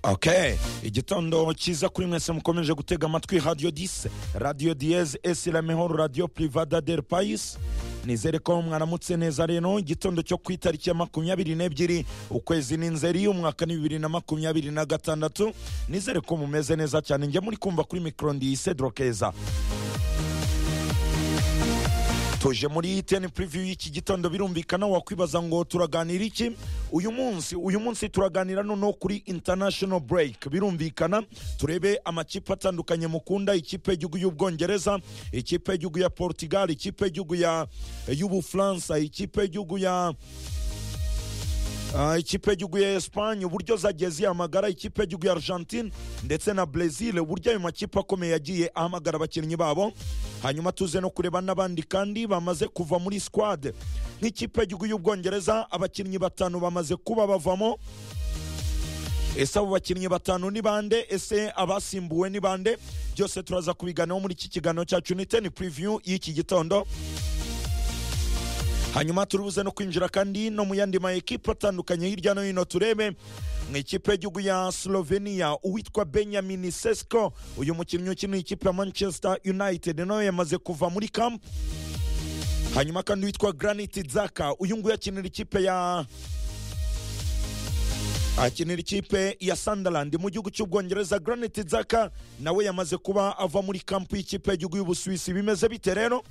ok igitondo cyiza kuri mwese mukomeje gutega amatwi radiyo dise radiyo diyeze esi ramehoro radiyo purivada del payisi nizere ko mwaramutse neza rero igitondo cyo ku itariki ya makumyabiri n'ebyiri ukwezi ni nzeri umwaka ni bibiri na makumyabiri na gatandatu nizere ko mumeze neza cyane njya muri kumva kuri mikoro ndiyise dorokeza tuje muri teni puriviyu y'iki gitondo birumvikana wakwibaza ngo turaganira iki uyu munsi uyu munsi turaganira noneho kuri international break birumvikana turebe amakipe atandukanye mukunda ikipe y'igihugu y'ubwongereza ikipe y'igihugu ya portugal ikipe y'igihugu ya y'ubufaransa ikipe y'igihugu ya Ah, ikipe y'igihugu ya esipanye uburyo zagiye zihamagara ikipe y'igihugu ya argentine ndetse na brezil uburyo ayo makipe akomeye yagiye ahamagara abakinnyi babo hanyuma tuze no kureba n'abandi kandi bamaze kuva muri sikwade nk'ikipe y'igihugu y'ubwongereza abakinnyi batanu bamaze kuba bavamo ese abo bakinnyi batanu ni bande ese abasimbuwe ni bande byose turaza kubiganiraho muri iki kiganiro cyacu ni teni puriviyu y'iki gitondo hanyuma turibuze no kwinjira kandi no mu yandi ma ekipe atandukanye hirya no hino turebe mu ikipe y'igihugu ya slovenia uwitwa benjamin sesko uyu mukinnyi ukina ikipe ya manchester united nawe yamaze kuva muri kampu hanyuma kandi uwitwa granit zaka uyu nguyu akinira ikipe ya akinira ikipe ya sunderland mu gihugu cy'ubwongereza granit zaka nawe yamaze kuba ava muri kampu y'ikipe y'igihugu y'ubusuwisi bimeze bite rero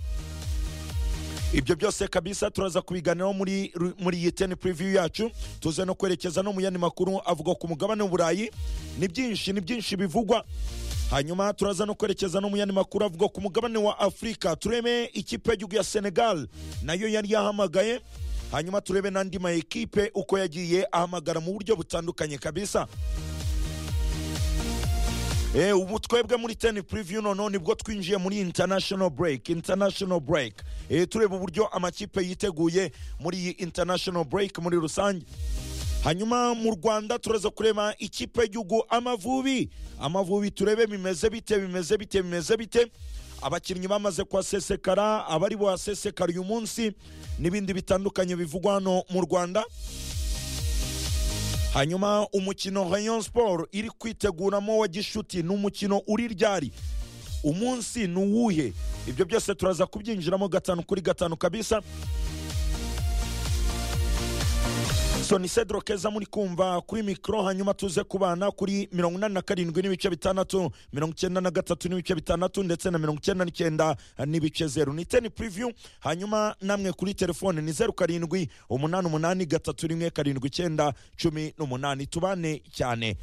ibyo byose kabisa turaza kubiganiraho muri muri iyi teni puriviyu yacu tuze no kwerekeza no mu yandi makuru avuga ku mugabane w'uburayi ni byinshi ni byinshi bivugwa hanyuma turaza no kwerekeza no mu yandi makuru avuga ku mugabane wa afurika turebe ikipe y'igihugu ya senegal nayo yari yahamagaye hanyuma turebe n'andi ma ekipe uko yagiye ahamagara mu buryo butandukanye kabisa Eh, ubu twebwe muri teni puriviyu noneho nibwo twinjiye muri international break international break eh, tureba uburyo amakipe yiteguye muri iyi international break muri rusange hanyuma mu rwanda turaza kureba ikipe y'igihugu amavubi amavubi turebe bimeze bite bimeze bite bimeze bite abakinnyi bamaze kuhasesekara abari buhasesekara uyu munsi n'ibindi bitandukanye bivugwa hano mu rwanda hanyuma umukino rayon sport iri kwiteguramo wa gishuti ni umukino uri ryari umunsi ni uwuhe ibyo byose turaza kubyinjiramo gatanu kuri gatanu kabisa so ni cedro keza muri kumva kuri mikoro hanyuma tuze kubana kuri mirongo inani na karindwi n'ibice bitandatu mirongo icyenda na gatatu n'ibice bitandatu ndetse na mirongo icyenda n'icyenda n'ibice zeru ni teni puriviyu hanyuma namwe kuri telefone ni zeru karindwi umunani umunani gatatu rimwe karindwi icyenda cumi n'umunani tubane cyane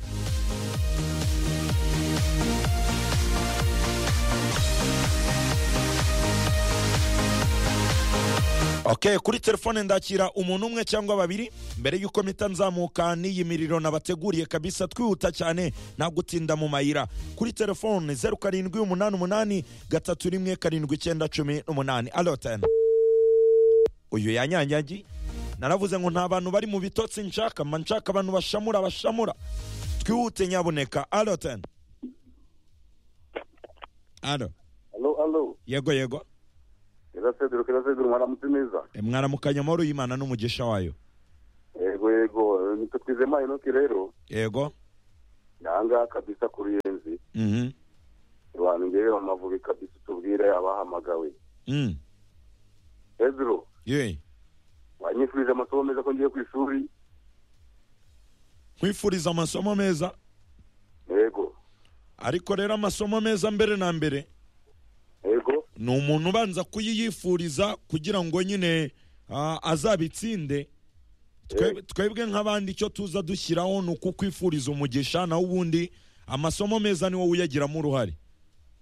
ok kuri telefone ndakira umuntu umwe cyangwa babiri mbere y'uko mpita nzamuka n'iyi miriro nabateguriye kabisa twihuta cyane nta gutinda mu mayira kuri telefone zeru karindwi umunani umunani gatatu rimwe karindwi icyenda cumi n'umunani alotene uyu yanyanyagiye naravuze ngo nta bantu bari mu bitotsi nshaka mba nshaka abantu bashamura bashamura twihute nyabuneka alotene alo Alo, alo. yego yego Kera Cedro, kera Cedro, mwaramutse neza. E, mwaramukanye amahoro y'imana n'umugisha wayo Yego, yego. Nitwe Twizemaye Enoki rero. yego Nanga kabisa kuri yenzi. mhm Abantu ngewe bamavubi kabisa tubwire abahamagawe. Mm. Cedro, Ye. wanyifurije amasomo meza ko ngiye ku ishuri. nkwifuriza amasomo meza Yego. ariko rero amasomo meza mbere na mbere Yego. ni umuntu ubanza kuyiyifuriza kugira ngo nyine ah, azabitsinde Twe- twebwe nk'abandi icyo tuza dushyiraho ni ukukwifuriza umugisha nawe ubundi amasomo meza ni wowe uyagiramo uruhare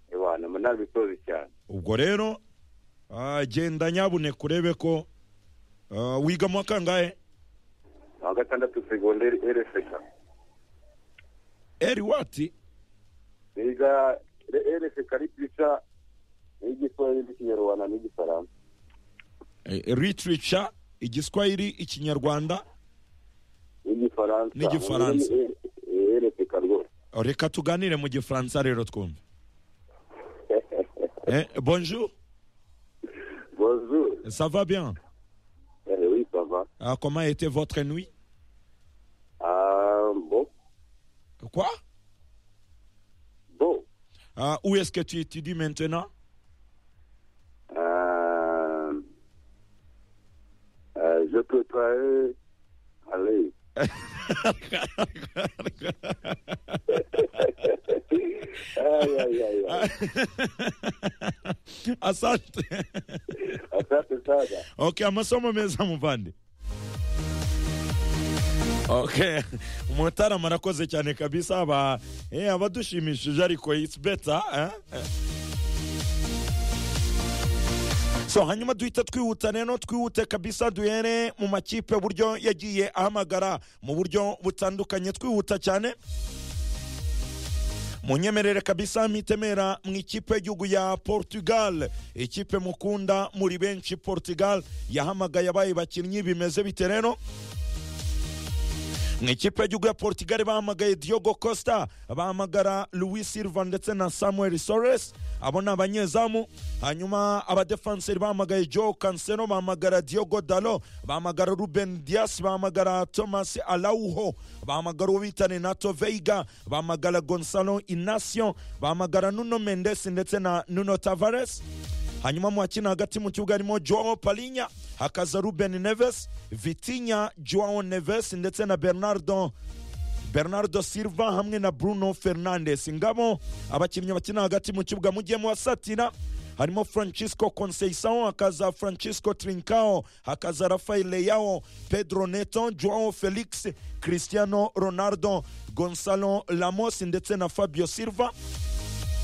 Ebana, munabitoze cyane. ubwo rero ah, genda nyabuneka urebe ko ah, wiga mu wa kangahe Wa gatandatu segonderi RSK. eri wati Niga RSK literature n'igiswahili n'ikinyarwanda n'igifaransa. literature igiswahili ikinyarwanda N'igifaransa. N'igifaransa. RSK rwose. reka tuganire mu gifaransa rero twumve eh, bonjour Bonjour. ça va bien Eh oui, ça va. Ah, comment était votre nuit Ah, bon, quoi Ah, où est-ce que tu étudies maintenant Euh, euh, je préparais. Allez. aïe, aïe, aïe, aïe. asante Asante sana. okay amasomo meza muvande okay mutarama arakoze cyane kabisa aba eh, abadushimishije ariko it's better eh? so hanyuma duhita twihuta rero twihute kabisa duhere mu makipe buryo yagiye ahamagara mu buryo butandukanye twihuta cyane munyemerere kabisa mitemera mu ikipe y'igihugu ya portugal ikipe mukunda muri benshi portugal yahamagaye abaye bakinnyi bimeze bite rero mu ikipe y'igihugu ya portugal bahamagaye diogo costa bahamagara louis silva ndetse na samuel sores abo ni abanyezamu hanyuma abadefenseri bahamagaye joe cancelo bahamagara diogo dalo bahamagara ruben dias bahamagara thomas alauho bahamagara uwo bita renato veiga bahamagara gonzalo inacio bahamagara nuno mendes ndetse na nuno tavares hanyuma mu bakina hagati mu kibuga harimo joao palinya hakaza ruben neves vitinya joao neves ndetse na bernardo bernardo silva hamwe na bruno fernandes ngabo abakinnyi bakina hagati mu kibuga mugiye muwasatira harimo francisco conceição hakaza francisco trincao hakaza rafael leao pedro neto joao felix cristiano ronaldo gonzalo lamos ndetse na fabio silva